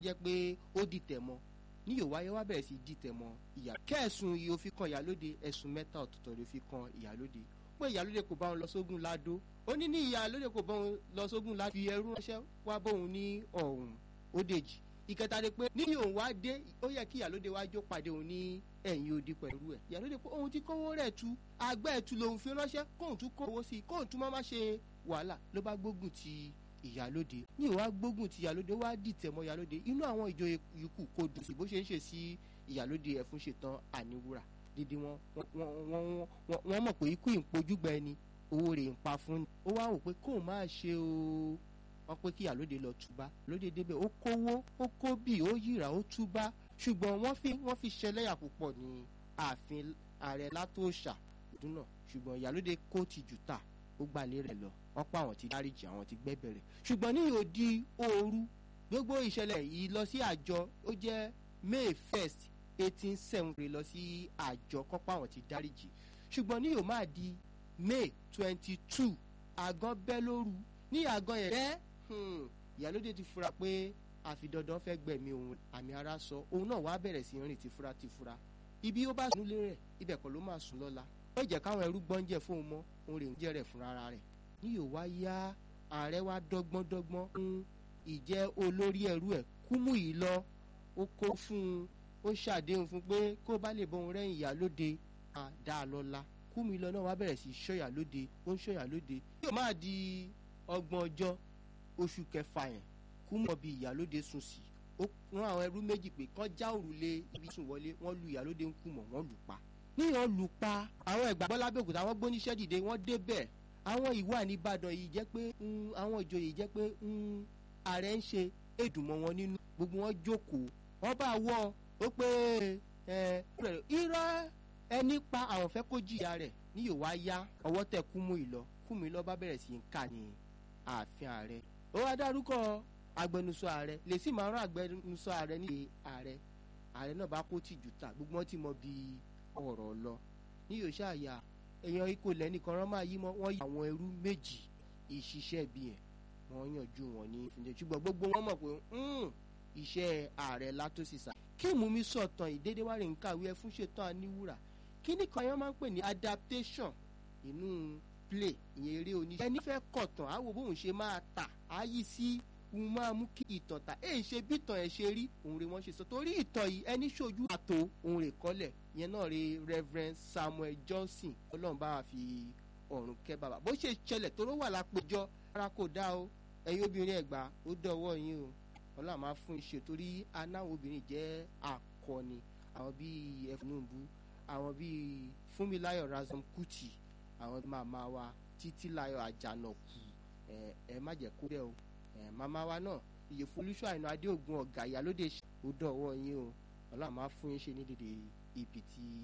jẹ́ pé ó dìtẹ̀ mọ́ ní Yorùbá yẹn wá bẹ̀rẹ̀ sí dìtẹ̀ mọ́ ìyá kẹ́ẹ̀sùn yìí ó fi kan ìyálóde ẹ̀sùn mẹ́ta ọ̀tọ̀ọ̀tọ̀ ló fi kan ìyálóde pé ìyálóde kò bá wọn lọ sógun ládó ó ní ní ìyálóde kò bá wọn lọ sógun ládó fi ẹrú ránṣẹ́ wá bóun ní ọ̀hún ó dèjì ìkẹta ni pé ní òun wá dé ó yẹ kí ìyálóde wá jó pàdé òun ní ẹ̀yìn odi pẹ̀lú ẹ̀ ìyálóde pé òun ti kówó rẹ̀ tu àgbẹ̀ ẹ̀tu lòun fi ránṣẹ́ kóun tún kówó sí i kóun tún má má ṣe wàhálà ló bá gbógun ti ìyálóde ní ìwà gbógun ti ìyálóde wá dìtẹ̀ mọ́ ìyálóde inú àwọn ìjòyè ikú kò dùn sí bó ṣe ń ṣe sí ìyálóde ẹ̀fún ṣetán àníwúrà dídí wọn wọn mọ̀ pé ikú ìpojúgba ẹni owó rẹ̀ ń pa fún ni ó wá wò pé kóun máa ṣe o wọn pé kí ìyálóde lọ túbá lóde débẹ̀ ó kówó ó kó bì ó yíra ó túbá ṣùgbọ́n wọ́n fi wọ́n fi ṣẹlẹ́yà púpọ̀ ní ààfin ààrẹ látòṣà dúnà ṣùgbọ́n ìyálóde kó ti jù tà ó gbalẹ̀ rẹ̀ lọ wọ́n pa àwọn ti dáríjì àwọn ti gbẹ́bẹ̀rẹ̀ ṣùgbọ́n ní òdi ooru gbogbo ìṣẹ̀lẹ̀ yìí lọ sí àjọ ó jẹ́ May first eighteen seventy lọ sí àjọ kọ́pọ̀ àwọn ti dáríjì ṣùgbọ́n ní yóò máa di May twenty two àgàn bẹ́ lóru ní àgàn yẹn bẹ́ẹ̀ ìyálóde ti fura pé àfi dandan fẹ́ gbẹ̀mí òun àmì ara sọ òun náà wàá bẹ̀rẹ̀ sí rìn tìfura tìfura ibi ó bá sùn lé rẹ̀ ibẹ̀ kọ́ ló máa sùn lọ́la ó jẹ́ káwọn ẹrú gbọ́njẹ fóun mọ́ òun rè ń jẹ́ rẹ̀ fúnra ara rẹ̀ ní yóò wá yá ààrẹ wá dọ́gbọ́n dọ́gbọ́n fún ìjẹ́ olórí ẹrú ẹ̀ kúmú yìí lọ ó kó fún un ó ṣàdéhùn fún pé kó bá lè bọ́n rẹ́yìn ìyálóde àdá lọ́la kúmú yìí lọ náà wá bẹ̀rẹ̀ sí ṣọ́yà lóde ó ń ṣọ́yà lóde yóò máa di ọgbọ̀n ọjọ́ oṣù kẹfà yẹn kúmú ọbí ìyálóde sùn sí ó rán àwọn ẹrú méjì pé kán já òrùlé ibi sùn wọlé wọ́n lu ìyálóde ń kú mọ̀ wọ́n lù pa níyàn lù pa àwọn ẹ̀gbàgbọ́ lábẹ́òkúta wọ́n gbóníṣẹ́ dìde wọ́n débẹ̀ àwọn ìwà nìbàdàn yìí jẹ́ pé àwọn ìjòyè yìí jẹ́ pé ààrẹ ń ṣe èdùnmọ́ wọn nínú gbogbo wọn jókòó wọ́n bá wọ́ ó pé irọ́ ẹni pa àwọn fẹ́ kó jìyà rẹ̀ ní yóò wá yá ọwọ́ tẹ kúmú ìlọ kúmú ìlọ bá bẹ̀rẹ̀ sí í kà ní ààfin ààrẹ ó wá dárúkọ agbẹnusọ ààrẹ lè sì máa rán agbẹnusọ ààrẹ ní ààrẹ ààrẹ náà bá kó tìjú ta gbogbo wọn ti mọ bí ọ̀rọ̀ lọ ní yóò ṣàyà èèyàn ikọ̀ lẹ́nìkan rán máa yí mọ́ wọ́n yí àwọn ẹrú méjì ìṣiṣẹ́ bí ẹ̀ wọ́n yànjú wọn ní ìfúnjẹ ṣùgbọ́n gbogbo wọn mọ̀ pé iṣẹ́ ààrẹ látòsísà kí mumi sọ̀tàn ìdédé wá rè ń kàwé ẹ fún ṣetán aníwúrà kí ní kan yẹn máa ń pè ní adaptation inú play ìyẹn eré oníṣẹ́ ẹni fẹ́ kọ̀tàn á wo bóun ṣe máa tà á yí sí òun máa mú kí ìtàn tà èyí ṣe bí ìtàn ẹ̀ ṣe rí òun rè wọ́n ṣe sọ torí ìtàn yìí ẹni ṣojú àtò òun rè kọ́lẹ̀ yẹn náà rè Reverend Samuel Johnson ọlọ́run bá wa fi ọ̀run kẹ́ bàbá bó ṣe ṣẹlẹ̀ tó ló wà lápèjọ ara kò dá o ẹ̀yin obìnrin ẹ̀gbá ó dọ̀wọ́ yín o ọlọ́run máa fún iṣẹ́ torí anáwọ̀ obìnrin jẹ́ akọni àwọn bíi ẹ̀fúnúbù àwọn bíi Fúnmiláyọ̀ Razom Kuti àwọn màmá wa Títílayọ̀ Àjànàkú ẹ̀ ẹ̀ má jẹ́ kó bẹ́ẹ̀ o ẹ̀ màmá wa náà Ìyèfolúṣọ́ Àìná Adéògùn ọ̀gá ìyálóde ó dọ̀wọ́ yín o ọlọ́run máa fún iṣẹ́ ní dèdè ibi tí